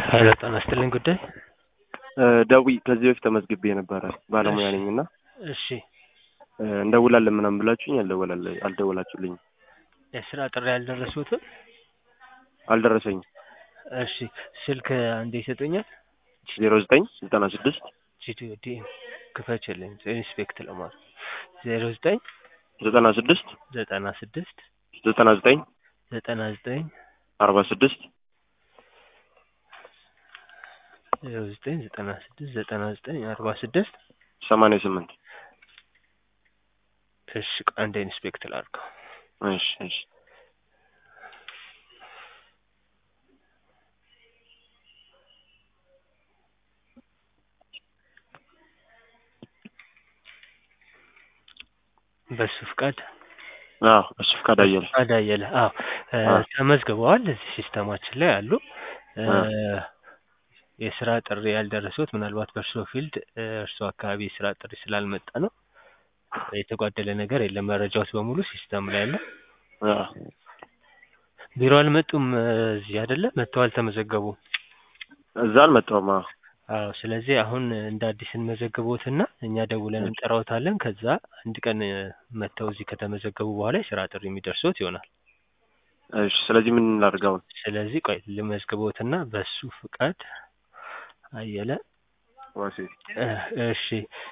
ሀይለ ጤና ይስጥልኝ ጉዳይ ደዊ ከዚህ በፊት ተመዝግቤ ነበረ ባለሙያ ነኝ እና እሺ እንደውላለን ምናምን ብላችሁኝ አልደወላለ አልደወላችሁልኝም የስራ ጥሪ ያልደረሱትም አልደረሰኝም እሺ ስልክ አንዴ ይሰጡኛል ዜሮ ዘጠኝ ዘጠና ስድስት ጂቲዮ ዲ ክፈችልኝ ኢንስፔክት ለማለት ዜሮ ዘጠኝ ዘጠና ስድስት ዘጠና ስድስት ዘጠና ዘጠኝ ዘጠና ዘጠኝ አርባ ስድስት ዜሮ ዘጠኝ ዘጠና ስድስት ዘጠና ዘጠኝ አርባ ስድስት ሰማንያ ስምንት እሺ አንዴ ኢንስፔክት ላድርገው እሺ እሺ በሱ ፍቃድ አዎ እሱ ፍቃድ አየለ ፍቃድ አየለ አዎ ተመዝግበዋል እዚህ ሲስተማችን ላይ አሉ የስራ ጥሪ ያልደረሱት ምናልባት በእርሶ ፊልድ እርሶ አካባቢ የስራ ጥሪ ስላልመጣ ነው የተጓደለ ነገር የለም መረጃዎች በሙሉ ሲስተም ላይ አለ ቢሮ አልመጡም እዚህ አይደለ መጥተው አልተመዘገቡም እዛ አልመጣሁም አዎ አዎ ስለዚህ አሁን እንደ አዲስ እንመዘግቦትና እኛ ደውለን እንጠራዎታለን ከዛ አንድ ቀን መጥተው እዚህ ከተመዘገቡ በኋላ የስራ ጥሪ የሚደርሶት ይሆናል እሺ ስለዚህ ምን እናድርግ አሁን ስለዚህ ቆይ ልመዝግቦትና በሱ ፍቃድ አየለ ዋሴ እሺ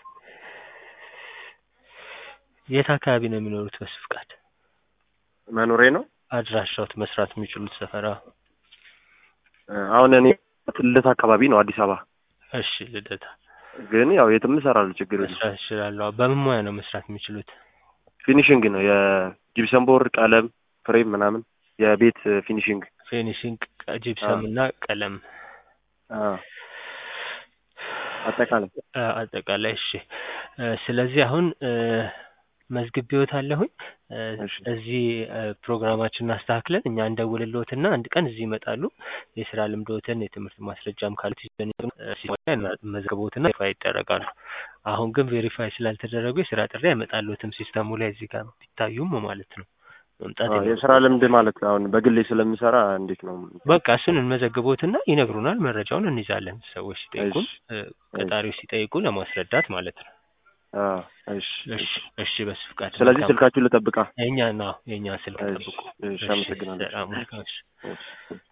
የት አካባቢ ነው የሚኖሩት በሱ ፍቃድ መኖሬ ነው አድራሻዎት መስራት የሚችሉት ሰፈራ አሁን እኔ ልደታ አካባቢ ነው አዲስ አበባ እሺ ልደታ ግን ያው የትም እሰራለሁ ችግር የለም መስራት ይችላሉ በምን ሙያ ነው መስራት የሚችሉት ፊኒሽንግ ነው የጂፕሰም ቦርድ ቀለም ፍሬም ምናምን የቤት ፊኒሽንግ ፊኒሽንግ ጂፕሰም እና ቀለም አጠቃላይ አጠቃላይ እሺ ስለዚህ አሁን መዝግቤዎታለሁኝ እዚህ ፕሮግራማችንን አስተካክለን እኛ እንደውልልዎትና አንድ ቀን እዚህ ይመጣሉ የስራ ልምዶትን የትምህርት ማስረጃም ካሉት መዝግቦትና ቬሪፋይ ይደረጋሉ አሁን ግን ቬሪፋይ ስላልተደረጉ የስራ ጥሪ አይመጣልዎትም ሲስተሙ ላይ እዚህ ጋር ቢታዩም ማለት ነው መምጣት የስራ ልምድ ማለት አሁን በግሌ ስለምሰራ እንዴት ነው በቃ እሱን እንመዘግቦትና ይነግሩናል መረጃውን እንይዛለን ሰዎች ሲጠይቁን ቀጣሪዎች ሲጠይቁ ለማስረዳት ማለት ነው እሺ እሺ እሺ በሱ ፍቃድ ስለዚህ ስልካችሁን ልጠብቃ የኛ ነው የኛ ስልክ ጠብቁ እሺ አመሰግናለሁ ሰላም